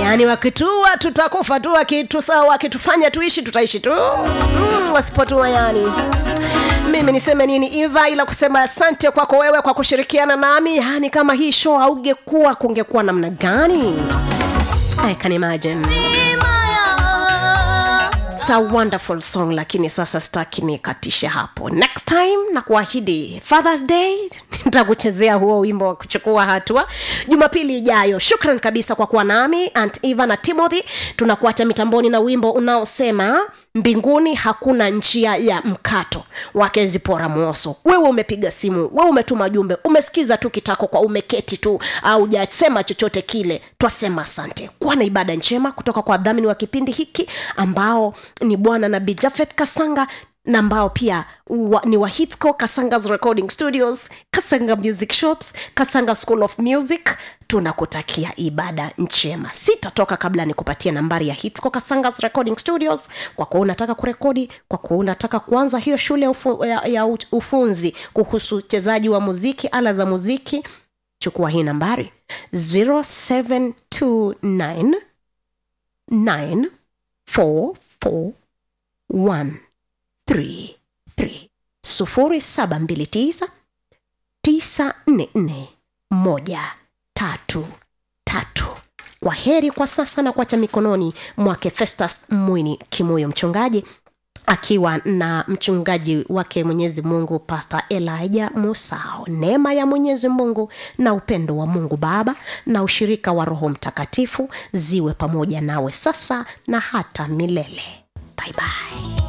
yaani wakitua tutakufa tu wakitusa wakitufanya tuishi tutaishi tu mm, wasipotua yani mimi niseme nini iva ila kusema asante kwako wewe kwa kushirikiana nami yaani kama hii show haungekuwa kungekuwa namna gani I can imagine It's a wonderful song lakini sasa sitaki nikatishe hapo next time na kuahidi fathers day nitakuchezea huo wimbo wa kuchukua hatua jumapili ijayo shukran kabisa kwa kuwa nami ant eva na timothy tunakuacha mitamboni na wimbo unaosema mbinguni hakuna njia ya mkato wake zipora moso wewe umepiga simu wewe umetuma jumbe umesikiza tu kitako kwa umeketi tu au hujasema chochote kile twasema asante kuwa na ibada njema kutoka kwa dhamini wa kipindi hiki ambao ni bwana nabii jafeth kasanga na ambao pia wa, ni wa hitco kasangas recording studios kasanga music shops kasanga school of music tunakutakia ibada njema sitatoka kabla nikupatia nambari ya hitco kasangas recording studios kwa kuwa unataka kurekodi kwa kuwa unataka kuanza hiyo shule ya, ufu, ya, ya ufunzi kuhusu uchezaji wa muziki ala za muziki chukua hii nambari 0729 9 4 4 1 3 3 sufuri saba mbili tisa tisa nne nne moja tatu tatu kwa heri kwa sasa na kuacha mikononi mwake festus mwini kimuyo mchungaji akiwa na mchungaji wake mwenyezi mungu pasta elija musao neema ya mwenyezi mungu na upendo wa mungu baba na ushirika wa roho mtakatifu ziwe pamoja nawe sasa na hata milele bye bye